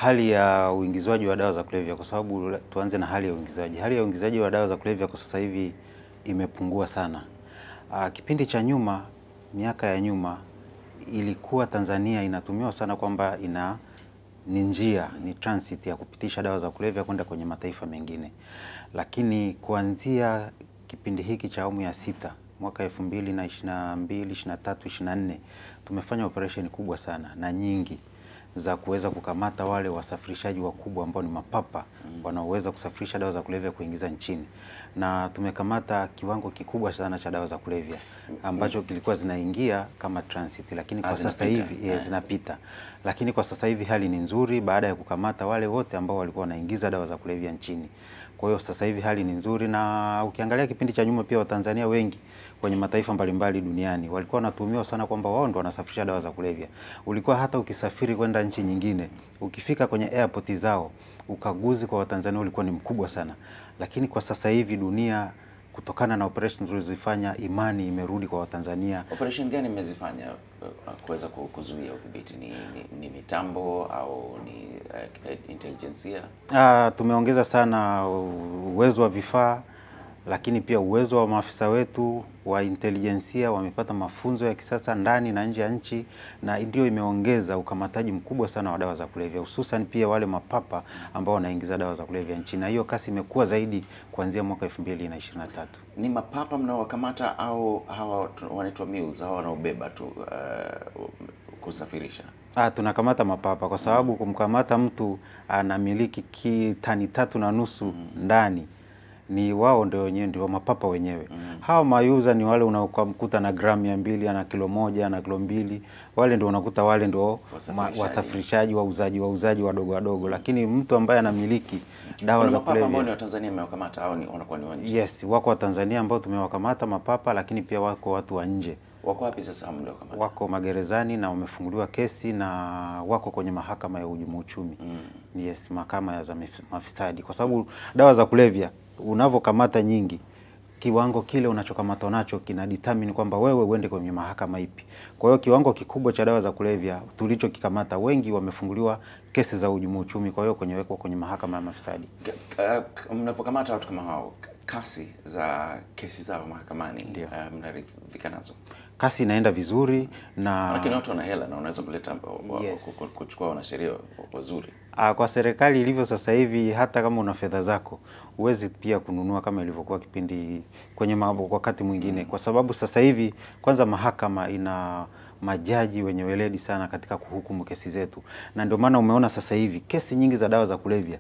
hali ya uingizwaji wa dawa za kulevya, kwa sababu la- tuanze na hali ya uingizaji. Hali ya uingizaji wa dawa za kulevya kwa sasa hivi imepungua sana. Aa, kipindi cha nyuma, miaka ya nyuma, ilikuwa Tanzania inatumiwa sana kwamba ina ni njia ni transit ya kupitisha dawa za kulevya kwenda kwenye mataifa mengine, lakini kuanzia kipindi hiki cha awamu ya sita mwaka elfu mbili na ishirini na mbili ishirini na tatu ishirini na nne tumefanya operesheni kubwa sana na nyingi za kuweza kukamata wale wasafirishaji wakubwa ambao ni mapapa wanaoweza kusafirisha dawa za kulevya kuingiza nchini, na tumekamata kiwango kikubwa sana cha dawa za kulevya ambacho kilikuwa zinaingia kama transit, lakini Ah, kwa sasa zinapita. hivi eh, Eh. zinapita, lakini kwa sasa hivi hali ni nzuri baada ya kukamata wale wote ambao walikuwa wanaingiza dawa za kulevya nchini. Kwa hiyo sasa hivi hali ni nzuri, na ukiangalia kipindi cha nyuma pia Watanzania wengi kwenye mataifa mbalimbali duniani walikuwa wanatuhumiwa sana kwamba wao ndo wanasafirisha dawa za kulevya. Ulikuwa hata ukisafiri kwenda nchi nyingine, ukifika kwenye airport zao, ukaguzi kwa Watanzania ulikuwa ni mkubwa sana, lakini kwa sasa hivi dunia kutokana na operation tulizofanya, imani imerudi kwa Watanzania. Operation gani mmezifanya uh, kuweza ku- kuzuia udhibiti? Ni, ni, ni mitambo au ni uh, intelijensia? Ah, tumeongeza sana uwezo wa vifaa lakini pia uwezo wa maafisa wetu wa intelijensia wamepata mafunzo ya kisasa ndani na nje ya nchi, na ndio imeongeza ukamataji mkubwa sana wa dawa za kulevya, hususan pia wale mapapa ambao wanaingiza dawa za kulevya nchini, na hiyo kasi imekuwa zaidi kuanzia mwaka 2023. Ni mapapa mnaowakamata au hawa tu- wanaitwa mules, hawa wanaobeba tu uh, kusafirisha? Ah, tunakamata mapapa kwa sababu kumkamata mtu anamiliki ki tani tatu na nusu ndani ni wao ndio wenyewe ndio mapapa wenyewe. Hawa mayuza ni wale unaokamkuta na gramu mia mbili ana kilo moja ana kilo mbili, wale ndio unakuta wale ndio ma- Wasafirishaji. wasafirishaji, wauzaji, wauzaji wadogo wadogo, lakini mtu ambaye anamiliki dawa Kuna za mapapa ambao ni kulevya Watanzania mmewakamata au ni wanakuwa ni wa nje? yes, wako Watanzania ambao tumewakamata mapapa, lakini pia wako watu wa nje Wako wapi sasa mliokamata? wako magerezani na wamefunguliwa kesi na wako kwenye mahakama ya uhujumu uchumi Mm. yes, mahakama ya za mif- mafisadi, kwa sababu dawa za kulevya unavyokamata nyingi, kiwango kile unachokamata nacho kina determine kwamba wewe uende kwenye mahakama ipi. Kwa hiyo kiwango kikubwa cha dawa za kulevya tulichokikamata, wengi wamefunguliwa kesi za uhujumu uchumi, kwa hiyo kwenye wekwa kwenye mahakama ya mafisadi. K- k- k- Mnapokamata watu kama hao, k- kasi za kesi zao mahakamani Ndio. uh, mnaridhika nazo? Kasi inaenda vizuri na Lakini watu wana hela na unaweza kuleta wa- wa- Yes. ku- ku- kuchukua wanasheria wazuri. Ah, kwa serikali ilivyo sasa hivi, hata kama una fedha zako huwezi pia kununua kama ilivyokuwa kipindi kwenye ma- wakati mwingine, kwa sababu sasa hivi kwanza mahakama ina majaji wenye weledi sana katika kuhukumu kesi zetu, na ndio maana umeona sasa hivi kesi nyingi za dawa za kulevya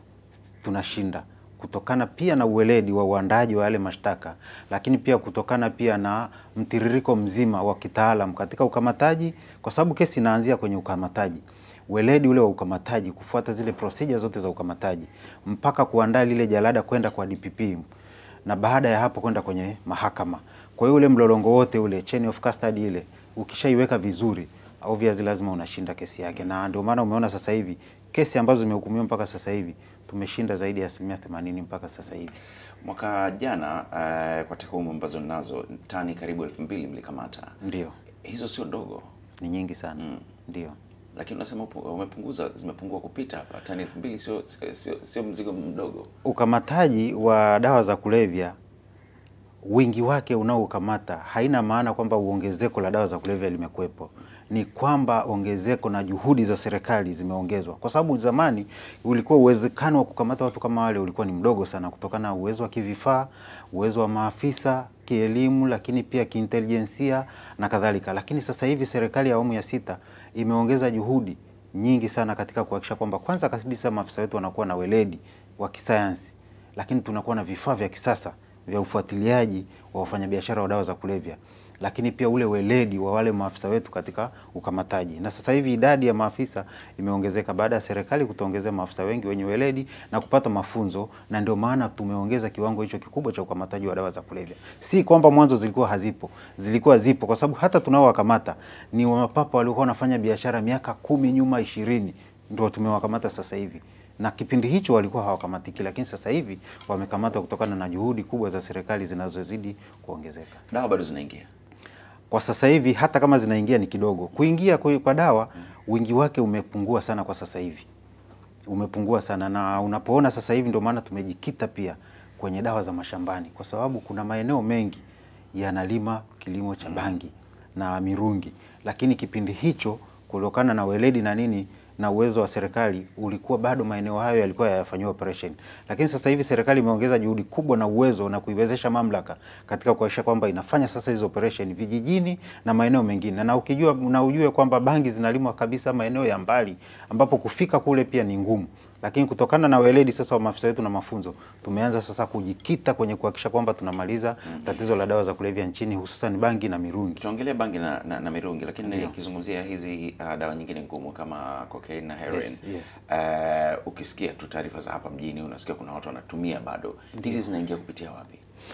tunashinda kutokana pia na uweledi wa uandaji wa yale mashtaka, lakini pia kutokana pia na mtiririko mzima wa kitaalam katika ukamataji, kwa sababu kesi inaanzia kwenye ukamataji, weledi ule wa ukamataji, kufuata zile procedure zote za ukamataji mpaka kuandaa lile jalada kwenda kwa DPP na baada ya hapo kwenda kwenye mahakama. Kwa hiyo ule mlolongo wote ule chain of custody ile ukishaiweka vizuri, obviously lazima unashinda kesi yake, na ndio maana umeona sasa hivi kesi ambazo zimehukumiwa mpaka sasa hivi tumeshinda zaidi ya asilimia themanini mpaka sasa hivi. Mwaka jana uh, kwa takwimu ambazo ninazo tani karibu elfu mbili mlikamata. Ndio, Hizo sio ndogo, ni nyingi sana Mm. ndio. lakini unasema upu- umepunguza, zimepungua kupita hapa. Tani elfu mbili sio, sio, sio mzigo mdogo. Ukamataji wa dawa za kulevya wingi wake unaokamata haina maana kwamba uongezeko la dawa za kulevya limekuwepo, ni kwamba ongezeko na juhudi za serikali zimeongezwa, kwa sababu zamani ulikuwa uwezekano wa kukamata watu kama wale ulikuwa ni mdogo sana, kutokana na uwezo wa kivifaa, uwezo wa maafisa kielimu, lakini pia kiintelijensia na kadhalika. Lakini sasa hivi serikali ya awamu ya sita imeongeza juhudi nyingi sana katika kuhakikisha kwamba kwanza kabisa maafisa wetu wanakuwa na weledi wa kisayansi, lakini tunakuwa na vifaa vya kisasa vya ufuatiliaji wa wafanyabiashara wa dawa za kulevya, lakini pia ule weledi wa wale maafisa wetu katika ukamataji. Na sasa hivi idadi ya maafisa imeongezeka baada ya serikali kutuongezea maafisa wengi wenye weledi na kupata mafunzo, na ndio maana tumeongeza kiwango hicho kikubwa cha ukamataji wa dawa za kulevya. Si kwamba mwanzo zilikuwa hazipo, zilikuwa zipo, kwa sababu hata tunaowakamata ni mapapa waliokuwa wanafanya biashara miaka kumi nyuma, ishirini, ndio tumewakamata sasa hivi na kipindi hicho walikuwa hawakamatiki, lakini sasa hivi wamekamatwa kutokana na juhudi kubwa za serikali zinazozidi kuongezeka. Dawa bado zinaingia. Kwa sasa hivi hata kama zinaingia ni kidogo, kuingia kwa kwa dawa wingi wake umepungua sana kwa sasa hivi. umepungua sana, na unapoona sasa hivi ndio maana tumejikita pia kwenye dawa za mashambani, kwa sababu kuna maeneo mengi yanalima kilimo cha bangi na mirungi, lakini kipindi hicho kutokana na weledi na nini na uwezo wa serikali ulikuwa bado maeneo hayo yalikuwa hayafanyiwa operation, lakini sasa hivi serikali imeongeza juhudi kubwa na uwezo na kuiwezesha mamlaka katika kuhakikisha kwamba inafanya sasa hizo operation vijijini na maeneo mengine, na ukijua na ujue kwamba bangi zinalimwa kabisa maeneo ya mbali ambapo kufika kule pia ni ngumu lakini kutokana na weledi sasa wa maafisa wetu na mafunzo tumeanza sasa kujikita kwenye kuhakikisha kwamba tunamaliza tatizo la dawa za kulevya nchini hususan bangi na mirungi. Tuongelee bangi na, na, na mirungi, lakini nikizungumzia hizi uh, dawa nyingine ngumu kama cocaine na heroin Yes, yes. Uh, ukisikia tu taarifa za hapa mjini unasikia kuna watu wanatumia bado, hizi zinaingia kupitia wapi?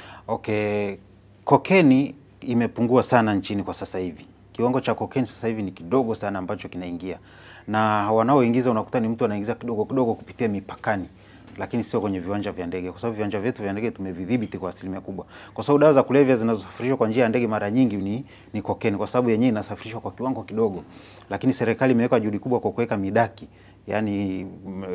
Okay, kokeni imepungua sana nchini kwa sasa hivi. Kiwango cha kokeni sasa hivi ni kidogo sana ambacho kinaingia, na wanaoingiza unakuta ni mtu anaingiza kidogo kidogo kupitia mipakani, lakini sio kwenye viwanja vya ndege, kwa sababu viwanja vyetu vya ndege tumevidhibiti kwa asilimia kubwa, kwa sababu dawa za kulevya zinazosafirishwa kwa njia ya ndege mara nyingi ni, ni kokeni, kwa sababu yenyewe inasafirishwa kwa kiwango kidogo, lakini serikali imeweka juhudi kubwa kwa kuweka midaki, yani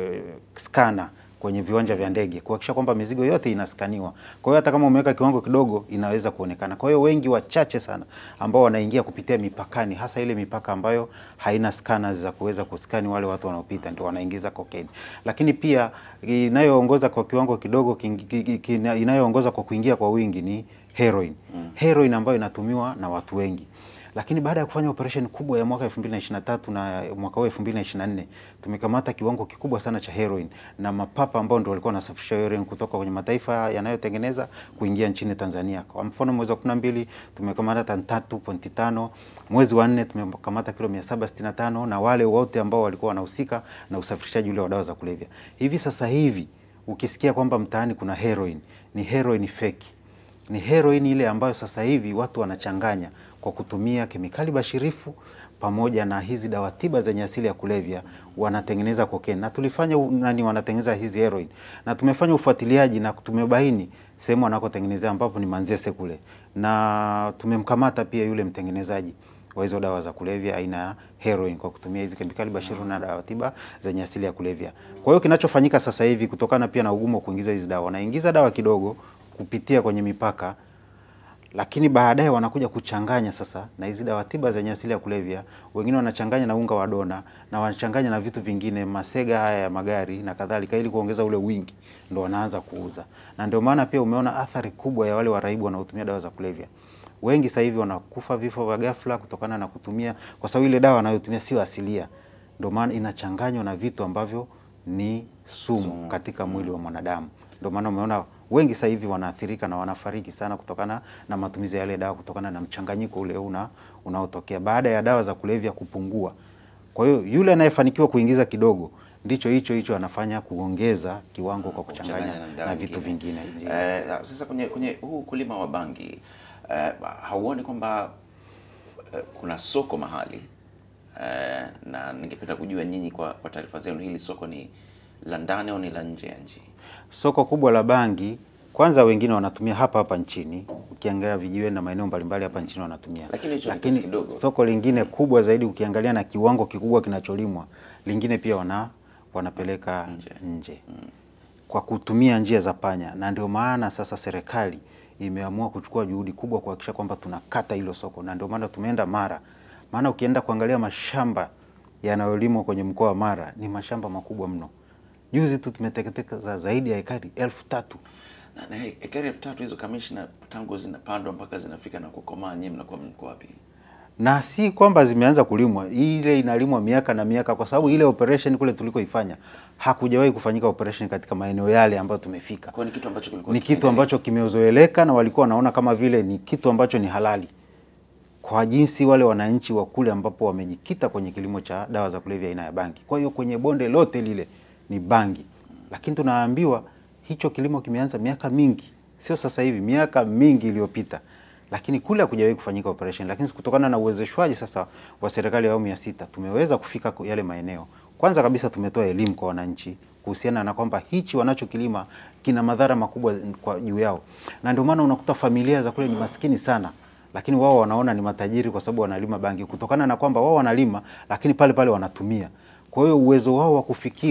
skana kwenye viwanja vya ndege kuhakikisha kwamba mizigo yote inaskaniwa. Kwa hiyo hata kama umeweka kiwango kidogo inaweza kuonekana. Kwa hiyo wengi wachache sana ambao wanaingia kupitia mipakani, hasa ile mipaka ambayo haina scanners za kuweza kuskani wale watu wanaopita, ndio wanaingiza cocaine. Lakini pia inayoongoza kwa kiwango kidogo kingi- ki- ki- inayoongoza kwa kuingia kwa wingi ni heroin. Heroin ambayo inatumiwa na watu wengi lakini baada ya kufanya operation kubwa ya mwaka 2023 na mwaka huu 2024 tumekamata kiwango kikubwa sana cha heroin na mapapa ambao ndio walikuwa wanasafirisha heroin kutoka kwenye mataifa yanayotengeneza kuingia nchini Tanzania. Kwa mfano mwezi wa 12 tumekamata tani 3.5, mwezi wa 4 tumekamata kilo 765 na wale wote ambao walikuwa wanahusika na usafirishaji ule wa dawa za kulevya. Hivi sasa hivi ukisikia kwamba mtaani kuna heroin, ni heroin fake ni heroin ile ambayo sasa hivi watu wanachanganya kwa kutumia kemikali bashirifu pamoja na hizi dawa tiba zenye asili ya kulevya, wanatengeneza cocaine. Na tulifanya u- nani, wanatengeneza hizi heroin, na tumefanya ufuatiliaji na tumebaini sehemu wanakotengenezea ambapo ni Manzese kule, na tumemkamata pia yule mtengenezaji wa hizo dawa za kulevya aina ya heroin kwa kutumia hizi kemikali bashiru na dawa tiba zenye asili ya kulevya. Kwa hiyo kinachofanyika sasa hivi kutokana pia na ugumu wa kuingiza hizi dawa, wanaingiza dawa kidogo kupitia kwenye mipaka lakini baadaye wanakuja kuchanganya sasa na hizi dawa tiba zenye asili ya kulevya. Wengine wanachanganya na unga wa dona na wanachanganya na vitu vingine, masega haya ya magari na kadhalika, ili kuongeza ule wingi, ndo wanaanza kuuza. Na ndio maana pia umeona athari kubwa ya wale waraibu wanaotumia dawa za kulevya. Wengi sasa hivi wanakufa vifo vya ghafla kutokana na kutumia, kwa sababu ile dawa wanayotumia sio asilia, ndio maana inachanganywa na vitu ambavyo ni sumu katika mwili wa mwanadamu. Ndio maana umeona wengi sasa hivi wanaathirika na wanafariki sana kutokana na matumizi ya yale dawa, kutokana na mchanganyiko ule una unaotokea baada ya dawa za kulevya kupungua. Kwa hiyo yule anayefanikiwa kuingiza kidogo ndicho hicho hicho anafanya kuongeza kiwango kwa kuchanganya dawa na vitu nyingine. vingine. Eh, sasa kwenye kwenye huu ukulima wa bangi eh, hauoni kwamba eh, kuna soko mahali eh, na ningependa kujua nyinyi kwa, kwa taarifa zenu hili soko ni la ndani au ni la nje ya nchi? Soko kubwa la bangi kwanza, wengine wanatumia hapa hapa nchini, ukiangalia vijiweni na maeneo mbalimbali hapa nchini wanatumia, Lakini hicho ni kiasi kidogo. soko lingine kubwa zaidi ukiangalia na kiwango kikubwa kinacholimwa, lingine pia wana wanapeleka Nje. nje, kwa kutumia njia za panya, na ndio maana sasa serikali imeamua kuchukua juhudi kubwa kuhakikisha kwamba tunakata hilo soko, na ndio maana tumeenda Mara. Maana ukienda kuangalia mashamba yanayolimwa kwenye mkoa wa Mara ni mashamba makubwa mno. Juzi tu tumeteketeza zaidi ya ekari elfu tatu. Na, na ekari elfu tatu hizo kamishna, tangu zinapandwa mpaka zinafika na kukomaa, nyinyi mnakuwa mko wapi? na si kwamba zimeanza kulimwa, ile inalimwa miaka na miaka, kwa sababu ile operation kule tulikoifanya hakujawahi kufanyika operation katika maeneo yale ambayo tumefika. Kwa ni kitu ambacho kilikuwa Ni kitu kikiendelea. ambacho kimezoeleka na walikuwa wanaona kama vile ni kitu ambacho ni halali kwa jinsi wale wananchi wa kule ambapo wamejikita kwenye kilimo cha dawa za kulevya aina ya bangi. Kwa hiyo kwenye bonde lote lile ni bangi, lakini tunaambiwa hicho kilimo kimeanza miaka mingi, sio sasa hivi, miaka mingi iliyopita, lakini kule hakujawahi kufanyika operation. Lakini kutokana na uwezeshwaji sasa wa serikali ya awamu ya sita tumeweza kufika ku- yale maeneo. Kwanza kabisa tumetoa elimu kwa wananchi kuhusiana na kwamba hichi wanachokilima kina madhara makubwa kwa juu yao, na ndio maana unakuta familia za kule ni maskini sana lakini wao wanaona ni matajiri kwa sababu wanalima bangi, kutokana na kwamba wao wanalima lakini pale pale wanatumia. Kwa hiyo uwezo wao wa kufikiri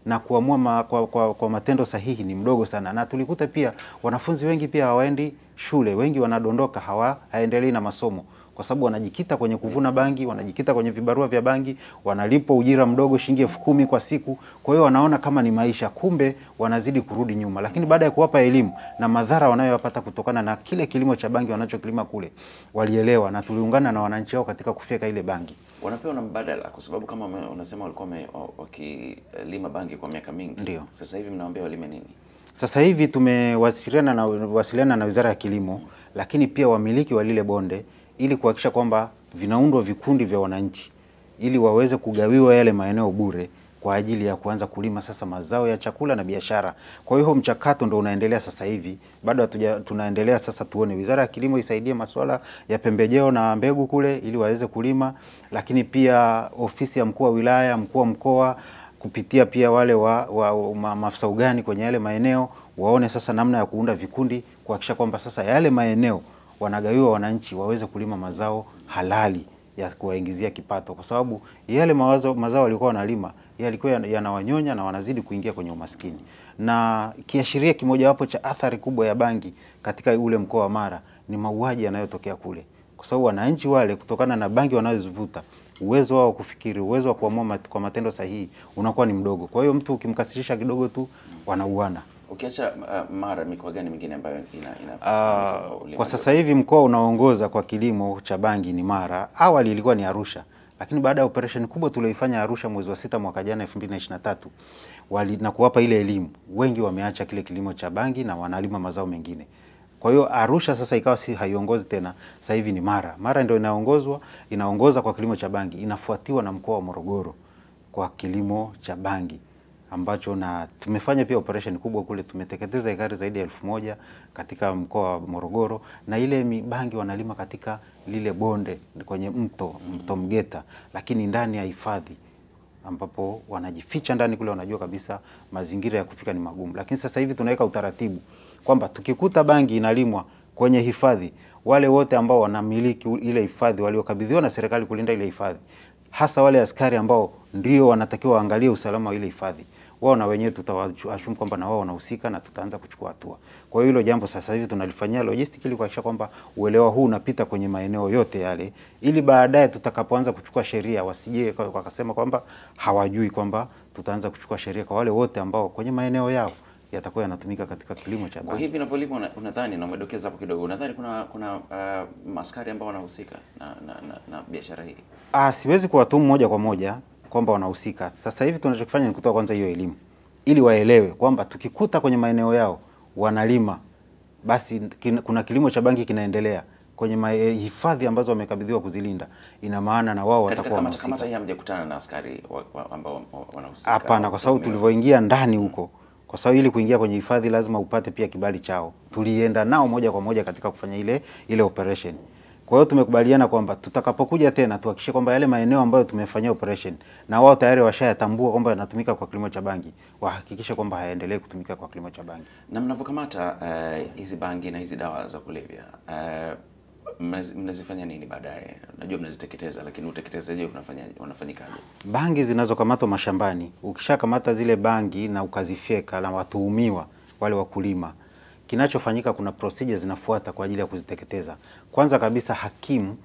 na kuamua ma, kwa, kwa, kwa matendo sahihi ni mdogo sana, na tulikuta pia wanafunzi wengi pia hawaendi shule, wengi wanadondoka, hawa haendelei na masomo kwa sababu wanajikita kwenye kuvuna bangi, wanajikita kwenye vibarua vya bangi, wanalipwa ujira mdogo shilingi elfu kumi kwa siku. Kwa hiyo wanaona kama ni maisha, kumbe wanazidi kurudi nyuma. Lakini baada ya kuwapa elimu na madhara wanayoyapata kutokana na kile kilimo cha bangi wanachokilima kule, walielewa na tuliungana na wananchi wao katika kufyeka ile bangi. Wanapewa na mbadala, kwa sababu kama ume- unasema walikuwa wame- wa- wakilima bangi kwa miaka mingi, Ndio. sasa hivi mnawaambia walime nini? Sasa hivi tumewasiliana na, wasiliana na Wizara ya Kilimo, lakini pia wamiliki wa lile bonde ili kuhakikisha kwamba vinaundwa vikundi vya wananchi ili waweze kugawiwa yale maeneo bure kwa ajili ya kuanza kulima sasa mazao ya chakula na biashara. Kwa hiyo huo mchakato ndo unaendelea sasa hivi, bado hatuja tunaendelea sasa, tuone Wizara ya Kilimo isaidie masuala ya pembejeo na mbegu kule ili waweze kulima, lakini pia ofisi ya mkuu wa wilaya, mkuu wa mkoa kupitia pia wale wa, wa ma, maafisa ugani kwenye yale maeneo waone sasa namna ya kuunda vikundi kuhakikisha kwamba sasa yale maeneo wanagawiwa wananchi waweze kulima mazao halali ya kuwaingizia kipato, kwa sababu yale mawazo, mazao walikuwa wanalima yalikuwa yana- yanawanyonya na wanazidi kuingia kwenye umaskini. Na kiashiria kimojawapo cha athari kubwa ya bangi katika ule mkoa wa Mara ni mauaji yanayotokea kule, kwa sababu wananchi wale kutokana na bangi wanazozivuta uwezo wao wa kufikiri, uwezo wa kuamua mat, kwa matendo sahihi unakuwa ni mdogo. Kwa hiyo mtu ukimkasirisha kidogo tu wanauana. Ukiacha uh, Mara, mikoa gani mingine ambayo ina, ina Ah, ulimaji kwa wa- sasa hivi mkoa unaoongoza kwa kilimo cha bangi ni Mara. Awali ilikuwa ni Arusha, lakini baada ya operation kubwa tulioifanya Arusha mwezi wa sita mwaka jana 2023 wali na kuwapa ile elimu, wengi wameacha kile kilimo cha bangi na wanalima mazao mengine. Kwa hiyo Arusha sasa ikawa si haiongozi tena, sasa hivi ni Mara. Mara ndio inaongozwa inaongoza kwa kilimo cha bangi, inafuatiwa na mkoa wa Morogoro kwa kilimo cha bangi ambacho na tumefanya pia operation kubwa kule, tumeteketeza ekari zaidi ya elfu moja katika mkoa wa Morogoro, na ile mibangi wanalima katika lile bonde kwenye mto mto Mgeta, lakini ndani ya hifadhi ambapo wanajificha ndani kule, wanajua kabisa mazingira ya kufika ni magumu. Lakini sasa hivi tunaweka utaratibu kwamba tukikuta bangi inalimwa kwenye hifadhi, wale wote ambao wanamiliki u- ile hifadhi waliokabidhiwa na serikali kulinda ile hifadhi, hasa wale askari ambao ndio wanatakiwa waangalie usalama wa ile hifadhi, wao na wenyewe tutawashumu kwamba na wao wanahusika na tutaanza kuchukua hatua. Kwa hiyo hilo jambo sasa hivi tunalifanyia logistic ili kuhakikisha kwamba uelewa huu unapita kwenye maeneo yote yale, ili baadaye tutakapoanza kuchukua sheria wasije kwa- wakasema kwamba hawajui kwamba tutaanza kuchukua sheria kwa wale wote ambao kwenye maeneo yao yatakuwa yanatumika katika kilimo cha Kwa bangi. hivi inavyolima, una- unadhani na umedokeza hapo kidogo, unadhani kuna kuna uh, maskari ambao wanahusika na, na, na, na biashara hii? Ah, siwezi kuwatumu moja kwa moja kwamba wanahusika. Sasa hivi tunachokifanya ni kutoa kwanza hiyo elimu ili waelewe kwamba tukikuta kwenye maeneo yao wanalima, basi kin, kuna kilimo cha bangi kinaendelea kwenye ma- eh, hifadhi ambazo wamekabidhiwa kuzilinda, ina maana na wao Katika watakuwa kamata kamata wanahusika. hii hamjakutana na askari wa, wa, ambao wa- wanahusika? Hapana, au kwa sababu tume- tulivyoingia ndani huko, kwa sababu ili kuingia kwenye hifadhi lazima upate pia kibali chao. Tulienda nao moja kwa moja katika kufanya ile ile operation. Kwa hiyo tumekubaliana kwamba tutakapokuja tena tuhakikishe kwamba yale maeneo ambayo tumefanyia operation na wao tayari washayatambua kwamba yanatumika kwa kilimo cha bangi, wahakikishe kwamba hayaendelee kutumika kwa kilimo cha bangi. na mnavyokamata eh, hizi bangi na hizi dawa za kulevya eh, mnazi- mnazifanya nini baadaye? Najua mnaziteketeza, lakini uteketezaji unafanya unafanyikaje? Bangi zinazokamatwa mashambani, ukishakamata zile bangi na ukazifyeka na watuhumiwa wale wakulima, kinachofanyika kuna procedure zinafuata kwa ajili ya kuziteketeza. Kwanza kabisa, hakimu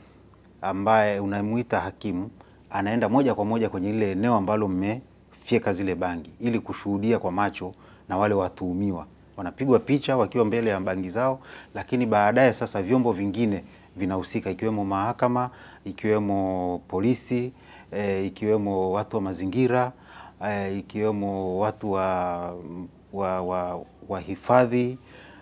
ambaye unamuita hakimu anaenda moja kwa moja kwenye lile eneo ambalo mmefyeka zile bangi ili kushuhudia kwa macho na wale watuhumiwa wanapigwa picha wakiwa mbele ya bangi zao, lakini baadaye sasa vyombo vingine vinahusika ikiwemo mahakama, ikiwemo polisi, e, ikiwemo watu wa mazingira e, ikiwemo watu wa, wa, wa, wa hifadhi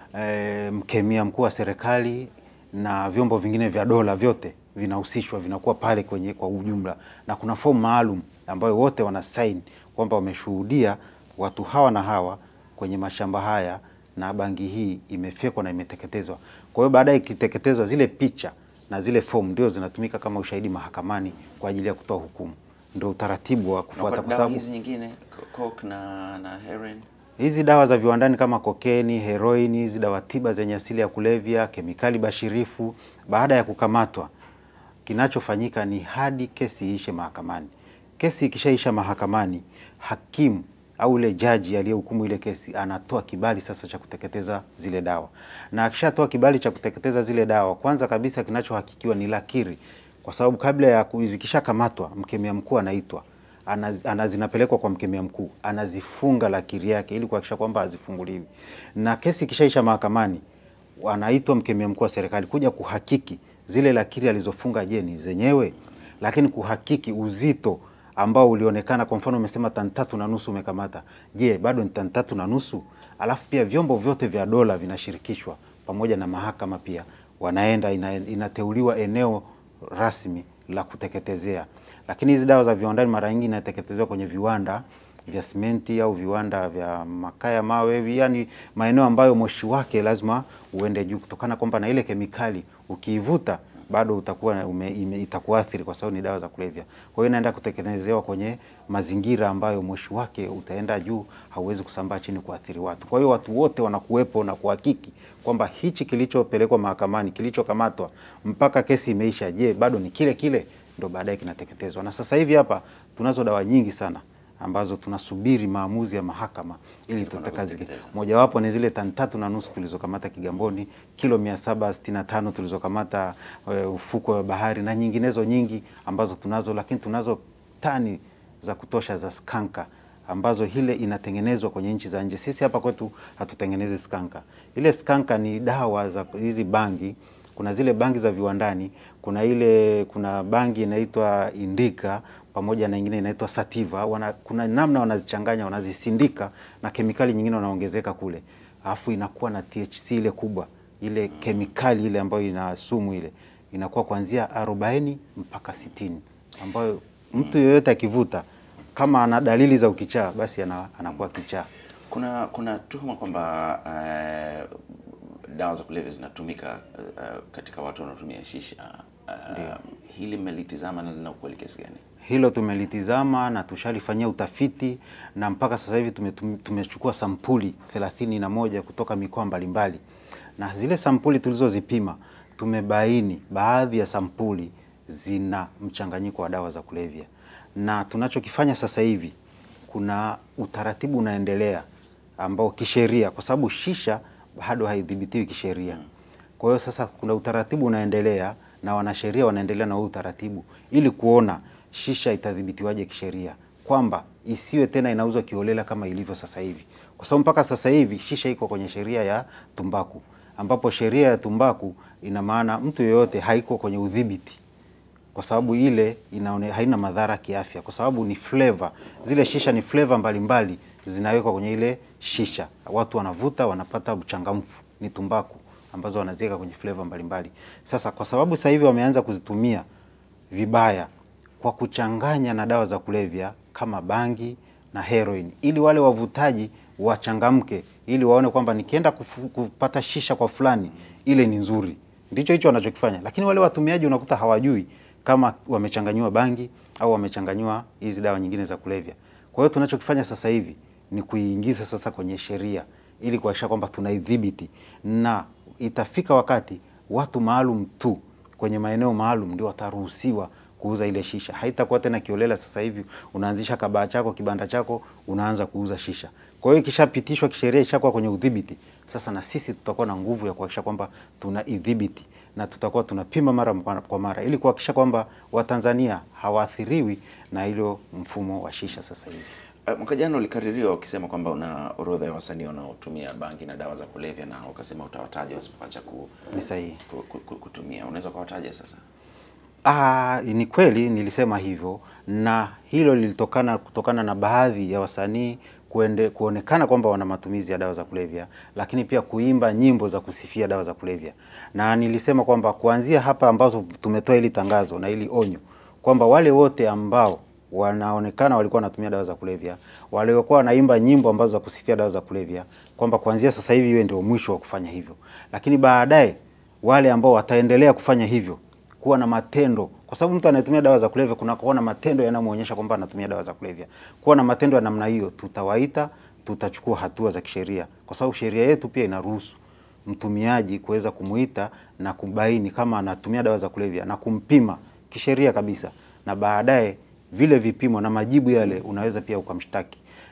e, mkemia mkuu wa serikali na vyombo vingine vya dola vyote vinahusishwa, vinakuwa pale kwenye kwa ujumla, na kuna fomu maalum ambayo wote wana sign kwamba wameshuhudia watu hawa na hawa kwenye mashamba haya na bangi hii imefyekwa na imeteketezwa. Kwa hiyo baadaye ikiteketezwa, zile picha na zile fomu ndio zinatumika kama ushahidi mahakamani kwa ajili ya kutoa hukumu. Ndio utaratibu wa Na kufuata, kwa kwa dawa sababu hizi nyingine co- coke na na heroin hizi dawa za viwandani kama kokeni, heroini, hizi dawa tiba zenye asili ya kulevya, kemikali bashirifu, baada ya kukamatwa, kinachofanyika ni hadi kesi iishe mahakamani. Kesi ikishaisha mahakamani, hakimu au ile jaji aliyehukumu ile kesi anatoa kibali sasa cha kuteketeza zile dawa, na akishatoa kibali cha kuteketeza zile dawa, kwanza kabisa kinachohakikiwa ni lakiri, kwa sababu kabla ya ku- zikishakamatwa, mkemia mkuu anaitwa anaz, ana, zinapelekwa kwa mkemia mkuu, anazifunga lakiri yake ili kuhakikisha kwamba hazifunguliwi, na kesi ikishaisha mahakamani, anaitwa mkemia mkuu wa serikali kuja kuhakiki zile lakiri alizofunga, je, ni zenyewe, lakini kuhakiki uzito ambao ulionekana. Kwa mfano umesema tani tatu na nusu umekamata, je, bado ni tani tatu na nusu? Alafu pia vyombo vyote vya dola vinashirikishwa pamoja na mahakama pia wanaenda, ina, inateuliwa eneo rasmi la kuteketezea. Lakini hizi dawa za viwandani mara nyingi inateketezewa kwenye viwanda vya simenti au viwanda vya makaa ya mawe, yani maeneo ambayo moshi wake lazima uende juu, kutokana kwamba na ile kemikali ukiivuta bado utakuwa ume, ime, itakuathiri kwa sababu ni dawa za kulevya. Kwa hiyo inaenda kuteketezewa kwenye mazingira ambayo moshi wake utaenda juu, hauwezi kusambaa chini kuathiri watu. Kwa hiyo watu wote wanakuwepo na kuhakiki kwamba hichi kilichopelekwa mahakamani, kilichokamatwa mpaka kesi imeisha, je, bado ni kile kile, ndo baadaye kinateketezwa. Na sasa hivi hapa tunazo dawa nyingi sana ambazo tunasubiri maamuzi ya mahakama ili tutakazi. kuziteketeza. Mojawapo ni zile tani tatu na nusu tulizokamata Kigamboni, kilo mia saba sitini na tano tulizokamata uh, ufukwe wa bahari na nyinginezo nyingi ambazo tunazo, lakini tunazo tani za kutosha za skanka ambazo hile inatengenezwa kwenye nchi za nje. Sisi hapa kwetu hatutengenezi skanka. Ile skanka ni dawa za hizi bangi kuna zile bangi za viwandani, kuna ile kuna bangi inaitwa indika pamoja na nyingine inaitwa sativa. Wana, kuna namna wanazichanganya wanazisindika na kemikali nyingine wanaongezeka kule, alafu inakuwa na THC ile kubwa ile kemikali ile ambayo ina sumu ile inakuwa kuanzia 40 mpaka 60 ambayo mtu yeyote akivuta kama ana dalili za ukichaa basi ana, anakuwa kichaa. Kuna kuna tuhuma kwamba eh, dawa za kulevya zinatumika eh, katika watu wanaotumia shisha. Eh, hili mmelitizama na lina ukweli kiasi gani? Hilo tumelitizama na tushalifanyia utafiti na mpaka sasa hivi tumetum- tumechukua sampuli thelathini na moja kutoka mikoa mbalimbali, na zile sampuli tulizozipima tumebaini baadhi ya sampuli zina mchanganyiko wa dawa za kulevya, na tunachokifanya sasa hivi kuna utaratibu unaendelea ambao kisheria, kwa sababu shisha bado haidhibitiwi kisheria. Kwa hiyo sasa kuna utaratibu unaendelea na wanasheria wanaendelea na huu utaratibu ili kuona shisha itadhibitiwaje kisheria, kwamba isiwe tena inauzwa kiholela kama ilivyo sasa hivi, kwa sababu mpaka sasa hivi shisha iko kwenye sheria ya tumbaku, ambapo sheria ya tumbaku ina maana mtu yeyote haiko kwenye udhibiti kwa sababu ile inaone, haina madhara kiafya, kwa sababu ni flavor. Zile shisha ni flavor mbalimbali zinawekwa kwenye ile shisha, watu wanavuta, wanapata uchangamfu. Ni tumbaku ambazo wanaziweka kwenye flavor mbalimbali. Sasa kwa sababu sasa hivi wameanza kuzitumia vibaya kwa kuchanganya na dawa za kulevya kama bangi na heroin, ili wale wavutaji wachangamke, ili waone kwamba nikienda kufu- kupata shisha kwa fulani ile ni nzuri. Ndicho hicho wanachokifanya, lakini wale watumiaji unakuta hawajui kama wamechanganyiwa bangi au wamechanganyiwa hizi dawa nyingine za kulevya. Kwa hiyo tunachokifanya sasa hivi ni kuiingiza sasa kwenye sheria ili kuhakikisha kwamba tunaidhibiti, na itafika wakati watu maalum tu kwenye maeneo maalum ndio wataruhusiwa kuuza ile shisha. Haitakuwa tena kiolela. Sasa hivi unaanzisha kabaa chako, kibanda chako, unaanza kuuza shisha. Kwa hiyo ikishapitishwa kisheria, ishakuwa kwenye udhibiti, sasa na sisi tutakuwa na nguvu ya kuhakikisha kwamba tunaidhibiti na tutakuwa tunapima mara kwa mara ili kuhakikisha kwamba Watanzania hawaathiriwi na hilo mfumo wa shisha sasa hivi. Uh, mwaka jana ulikaririwa ukisema kwamba una orodha ya wasanii wanaotumia bangi na dawa za kulevya na ukasema utawataja wasipoacha ku, Ni sahihi. ku, ku, ku, kutumia. Unaweza ukawataja sasa? Ah, ni kweli nilisema hivyo, na hilo lilitokana kutokana na baadhi ya wasanii kuende, kuonekana kwamba wana matumizi ya dawa za kulevya, lakini pia kuimba nyimbo za kusifia dawa za kulevya. Na nilisema kwamba kuanzia hapa ambazo tumetoa hili tangazo na hili onyo kwamba wale wote ambao wanaonekana walikuwa wanatumia dawa za kulevya, waliokuwa wanaimba nyimbo ambazo za kusifia dawa za kulevya, kwamba kuanzia sasa hivi iwe ndio mwisho wa kufanya hivyo, lakini baadaye wale ambao wataendelea kufanya hivyo kuwa na matendo, kwa sababu mtu anayetumia dawa za kulevya kuna kuwa na matendo yanayomwonyesha kwamba anatumia dawa za kulevya. Kuwa na matendo ya namna hiyo, tutawaita, tutachukua hatua za kisheria, kwa sababu sheria yetu pia inaruhusu mtumiaji kuweza kumuita na kubaini kama anatumia dawa za kulevya na kumpima kisheria kabisa, na baadaye vile vipimo na majibu yale unaweza pia ukamshtaki.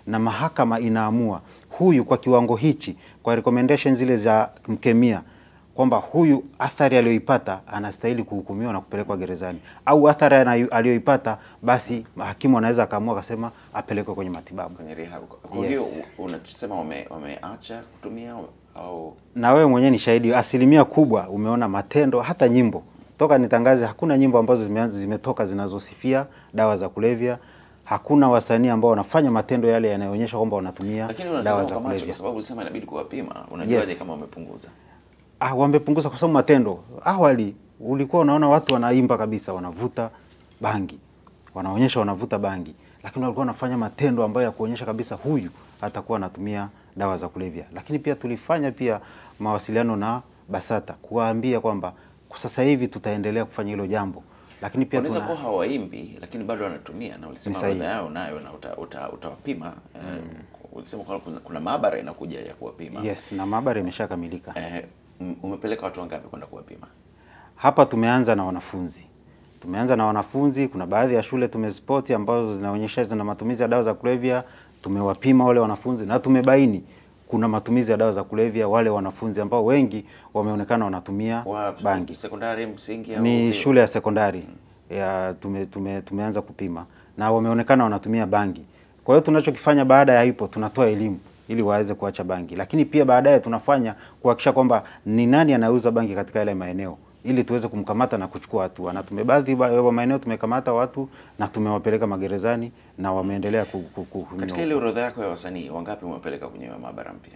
na mahakama inaamua huyu kwa kiwango hichi, kwa recommendation zile za mkemia kwamba huyu athari aliyoipata anastahili kuhukumiwa na kupelekwa gerezani, au athari anayo- aliyoipata basi hakimu anaweza akaamua akasema apelekwe kwenye matibabu. kwenye rehab. Kwa Yes. hiyo u- unasema wame, wameacha kutumia au na wewe mwenyewe ni shahidi, asilimia kubwa umeona matendo, hata nyimbo toka nitangaze, hakuna nyimbo ambazo zimeanza zimetoka zinazosifia dawa za kulevya. Hakuna wasanii ambao wanafanya matendo yale yanayoonyesha kwamba wanatumia lakini dawa unatazama za kwa macho kwa kulevya. sababu ulisema inabidi kuwapima. Unajuaje Yes. kama wamepunguza? Ah, wamepunguza kwa sababu matendo. Awali ulikuwa unaona watu wanaimba kabisa, wanavuta bangi, wanaonyesha wanavuta bangi, lakini walikuwa wanafanya matendo ambayo ya kuonyesha kabisa huyu atakuwa anatumia dawa za kulevya. Lakini pia tulifanya pia mawasiliano na BASATA kuwaambia kwamba kwa sasa hivi tutaendelea kufanya hilo jambo, lakini pia Wanaweza tuna kuwa hawaimbi lakini bado wanatumia, na ulisema Ni sahihi. orodha yao nayo na uta, uta, utawapima eh, ulisema kwamba kuna, kuna maabara inakuja ya kuwapima yes, na maabara imeshakamilika. eh, m- umepeleka watu wangapi kwenda kuwapima? Hapa tumeanza na wanafunzi, tumeanza na wanafunzi. Kuna baadhi ya shule tumezipoti ambazo zinaonyesha zina matumizi ya dawa za kulevya, tumewapima wale wanafunzi na tumebaini kuna matumizi ya dawa za kulevya wale wanafunzi ambao wengi wameonekana wanatumia Wa bangi. sekondari, msingi au Ni vyuo? shule ya sekondari ya tume, tume, tumeanza kupima na wameonekana wanatumia bangi. Kwa hiyo tunachokifanya baada ya hipo tunatoa elimu ili waweze kuacha bangi, lakini pia baadaye tunafanya kuhakikisha kwamba ni nani anauza bangi katika yale maeneo ili tuweze kumkamata na kuchukua hatua. Na tume baadhi ba- ya maeneo tumekamata watu na tumewapeleka magerezani na wameendelea ku, ku, ku, Katika ile orodha yako ya wasanii wangapi umepeleka kwenye maabara mpya?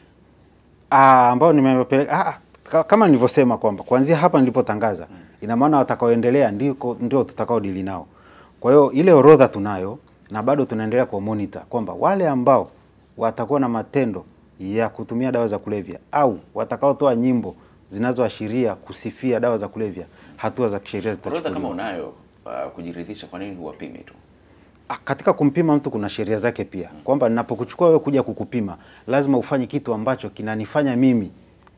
Ah, ambao nimewapeleka ah, ka- kama nilivyosema kwamba kuanzia hapa nilipotangaza, ina maana watakaoendelea ndiko ndio tutakao dili nao. Kwa hiyo ile orodha tunayo na bado tunaendelea kwa monitor kwamba wale ambao watakuwa na matendo ya kutumia dawa za kulevya au watakaotoa nyimbo zinazoashiria kusifia dawa za kulevya, hatua za kisheria Orodha zitachukuliwa. kama unayo uh, kujiridhisha, kwa nini huwapimi tu? Ah, katika kumpima mtu kuna sheria zake pia, kwamba ninapokuchukua wewe kuja kukupima lazima ufanye kitu ambacho kinanifanya mimi,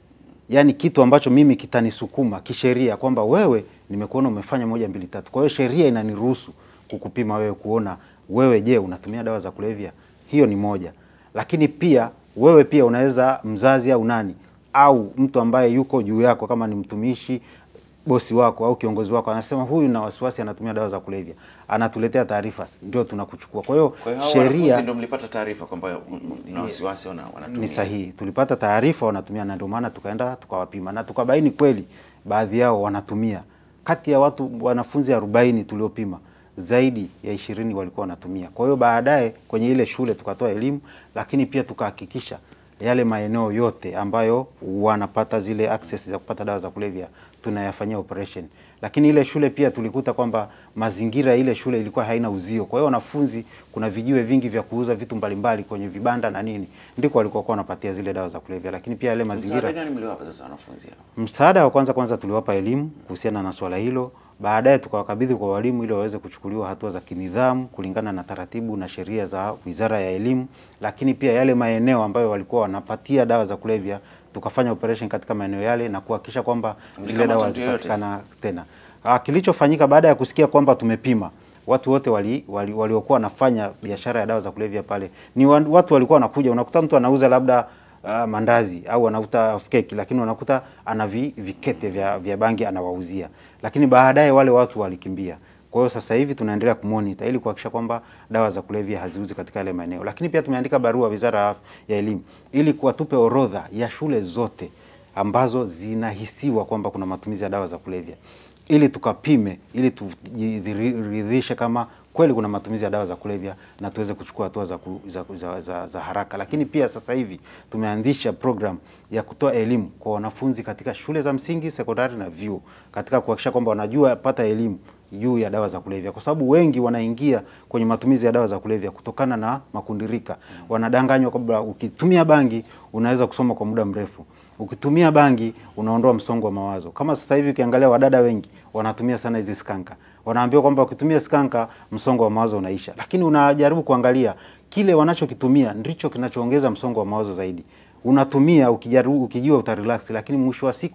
yani kitu ambacho mimi kitanisukuma kisheria kwamba wewe nimekuona umefanya moja mbili tatu. Kwa hiyo sheria inaniruhusu kukupima wewe, kuona wewe, je, unatumia dawa za kulevya? Hiyo ni moja, lakini pia wewe pia unaweza mzazi au nani au mtu ambaye yuko juu yako, kama ni mtumishi bosi wako au kiongozi wako anasema huyu na wasiwasi anatumia dawa za kulevya, anatuletea taarifa, ndio tunakuchukua. Kwa hiyo Kwa hiyo hao wanafunzi sheria ndio mlipata taarifa kwamba na wasiwasi wana, wanatumia. ni sahihi, tulipata taarifa wanatumia, na ndio maana tukaenda tukawapima na tukabaini kweli baadhi yao wanatumia. Kati ya watu wanafunzi 40 tuliopima zaidi ya ishirini walikuwa wanatumia. Kwa hiyo baadaye kwenye ile shule tukatoa elimu, lakini pia tukahakikisha yale maeneo yote ambayo wanapata zile access za kupata dawa za kulevya tunayafanyia operation. Lakini ile shule pia tulikuta kwamba mazingira ya ile shule ilikuwa haina uzio. Kwa hiyo wanafunzi, kuna vijiwe vingi vya kuuza vitu mbalimbali kwenye vibanda na nini, ndiko walikuwa kwa wanapatia zile dawa za kulevya. Lakini pia yale Msaada mazingira gani mliwapa sasa wanafunzi hao? Msaada wa kwanza kwanza tuliwapa elimu kuhusiana na swala hilo, baadaye tukawakabidhi kwa walimu ili waweze kuchukuliwa hatua za kinidhamu kulingana na taratibu na sheria za Wizara ya Elimu. Lakini pia yale maeneo ambayo walikuwa wanapatia dawa za kulevya, tukafanya operation katika maeneo yale na kuhakikisha kwamba zile Mlikamata dawa mtu yeyote? zipatikana tena. Ah, kilichofanyika baada ya kusikia kwamba tumepima watu wote wali, wali, waliokuwa wanafanya biashara ya dawa za kulevya pale ni wa- watu walikuwa wanakuja, unakuta mtu anauza labda uh, mandazi au anauta keki, lakini unakuta ana vi, vikete vya, vya bangi anawauzia, lakini baadaye wale watu walikimbia. Kwa hiyo sasa hivi tunaendelea kumonita ili kuhakikisha kwamba dawa za kulevya haziuzi katika yale maeneo, lakini pia tumeandika barua Wizara ya Af- ya Elimu ili kuwatupe orodha ya shule zote ambazo zinahisiwa kwamba kuna matumizi ya dawa za kulevya ili tukapime ili tujiridhishe kama kweli kuna matumizi ya dawa za kulevya na tuweze kuchukua hatua za, ku- za, za, za, za haraka. Lakini pia sasa hivi tumeanzisha program ya kutoa elimu kwa wanafunzi katika shule za msingi, sekondari na vyuo katika kuhakikisha kwamba wanajua pata elimu juu ya dawa za kulevya, kwa sababu wengi wanaingia kwenye matumizi ya dawa za kulevya kutokana na makundirika. Wanadanganywa kwamba ukitumia bangi unaweza kusoma kwa muda mrefu ukitumia bangi unaondoa msongo wa mawazo. Kama sasa hivi ukiangalia wadada wengi wanatumia sana hizi skanka, wanaambiwa kwamba ukitumia skanka msongo wa mawazo unaisha, lakini unajaribu kuangalia kile wanachokitumia ndicho kinachoongeza msongo wa mawazo zaidi. Unatumia ukijaribu, ukijua utarelax, lakini mwisho wa siku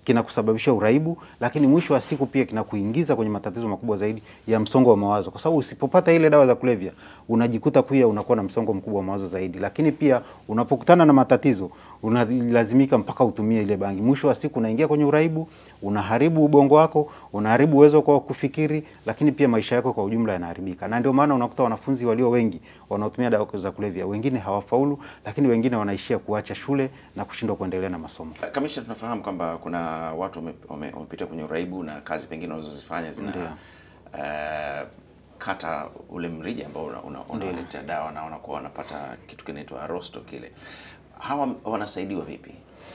kinakusababisha uraibu, lakini mwisho wa siku pia kinakuingiza kwenye matatizo makubwa zaidi ya msongo wa mawazo, kwa sababu usipopata ile dawa za kulevya unajikuta pia unakuwa na msongo mkubwa wa mawazo zaidi, lakini pia unapokutana na matatizo unalazimika mpaka utumie ile bangi. Mwisho wa siku unaingia kwenye uraibu, unaharibu ubongo wako, unaharibu uwezo kwa kufikiri, lakini pia maisha yako kwa ujumla yanaharibika. Na ndio maana unakuta wanafunzi walio wengi wanaotumia dawa za kulevya, wengine hawafaulu, lakini wengine wanaishia kuacha shule na kushindwa kuendelea na masomo. Kamishna, tunafahamu kwamba kuna watu wame- wame- wamepita kwenye uraibu na kazi pengine wanazozifanya zina Ndio. eh, kata ule mrija ambao una- una- unawaletea dawa na wanakuwa wanapata kitu kinaitwa rosto kile. Hawa wanasaidiwa vipi?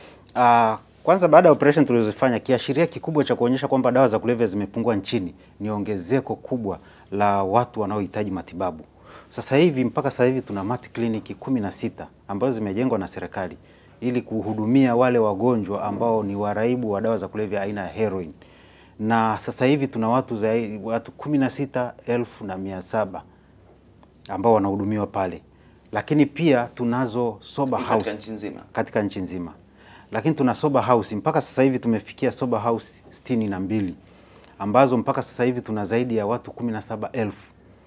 Ah, kwanza baada ya operation tulizofanya, kiashiria kikubwa cha kuonyesha kwamba dawa za kulevya zimepungua nchini ni ongezeko kubwa la watu wanaohitaji matibabu. Sasa hivi mpaka sasa hivi tuna mati kliniki kumi na sita ambazo zimejengwa na serikali ili kuhudumia wale wagonjwa ambao ni waraibu wa dawa za kulevya aina ya heroin, na sasa hivi tuna watu zaidi watu kumi na sita elfu na mia saba ambao wanahudumiwa pale, lakini pia tunazo sober Katika house nchi nzima. katika nchi nzima, lakini tuna sober house mpaka sasa hivi tumefikia sober house sitini na mbili ambazo mpaka sasa hivi tuna zaidi ya watu kumi na saba elfu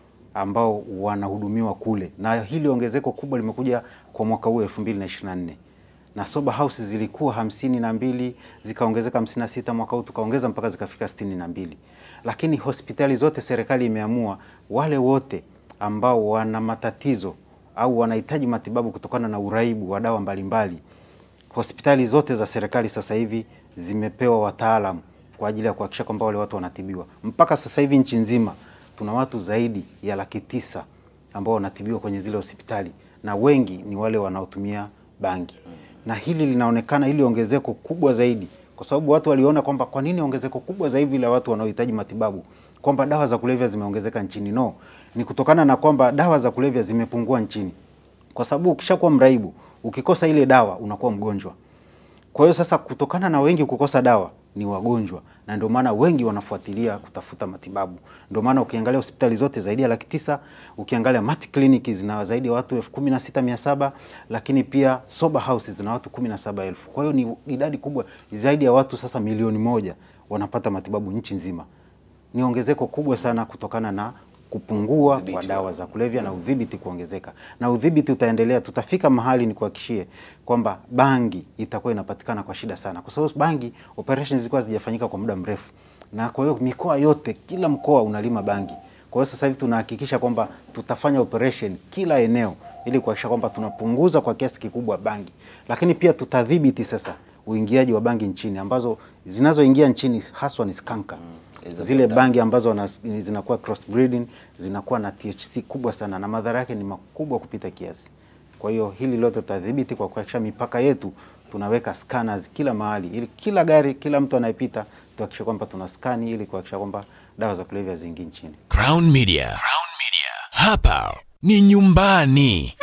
ambao wanahudumiwa kule, na hili ongezeko kubwa limekuja kwa mwaka huu 2024 na sober house zilikuwa hamsini na mbili zikaongezeka hamsini na sita mwaka huu tukaongeza mpaka zikafika sitini na mbili lakini hospitali zote serikali imeamua wale wote ambao wana matatizo au wanahitaji matibabu kutokana na uraibu wa dawa mbalimbali hospitali zote za serikali sasa hivi zimepewa wataalamu kwa ajili ya kuhakikisha kwamba wale watu wanatibiwa. Mpaka sasa hivi nchi nzima tuna watu zaidi ya laki tisa ambao wanatibiwa kwenye zile hospitali na wengi ni wale wanaotumia bangi, na hili linaonekana hili ongezeko kubwa zaidi kwa sababu watu waliona kwamba kwa nini ongezeko kubwa zaidi la watu wanaohitaji matibabu, kwamba dawa za kulevya zimeongezeka nchini. No, ni kutokana na kwamba dawa za kulevya zimepungua nchini, kwa sababu ukishakuwa mraibu, ukikosa ile dawa unakuwa mgonjwa. Kwa hiyo sasa, kutokana na wengi kukosa dawa ni wagonjwa, na ndio maana wengi wanafuatilia kutafuta matibabu. Ndio maana ukiangalia hospitali zote zaidi ya laki tisa, ukiangalia mat clinic zina zaidi ya watu elfu kumi na sita mia saba lakini pia sober house zina watu kumi na saba elfu. Kwa hiyo ni idadi kubwa, zaidi ya watu sasa milioni moja wanapata matibabu nchi nzima. Ni ongezeko kubwa sana kutokana na kupungua Udhibiti kwa wa- dawa za kulevya na udhibiti kuongezeka, na udhibiti utaendelea. Tutafika mahali nikuhakikishie kwamba bangi itakuwa inapatikana kwa shida sana, kwa sababu bangi operations zilikuwa zijafanyika kwa muda mrefu, na kwa hiyo mikoa yote, kila mkoa unalima bangi. Kwa hiyo sasa hivi tunahakikisha kwamba tutafanya operation kila eneo ili kuhakikisha kwamba tunapunguza kwa kiasi kikubwa bangi, lakini pia tutadhibiti sasa uingiaji wa bangi nchini, ambazo zinazoingia nchini haswa ni skanka Hizo zile ndio bangi ambazo wana, zinakuwa cross breeding zinakuwa na THC kubwa sana na madhara yake ni makubwa kupita kiasi. Kwa hiyo hili lote tutadhibiti kwa kuhakikisha mipaka yetu tunaweka scanners kila mahali, ili kila gari, kila mtu anayepita tuhakikishe kwamba tuna skani ili kuhakikisha kwamba dawa za kulevya ziingii nchini. Crown Media. Crown Media. Hapa ni nyumbani.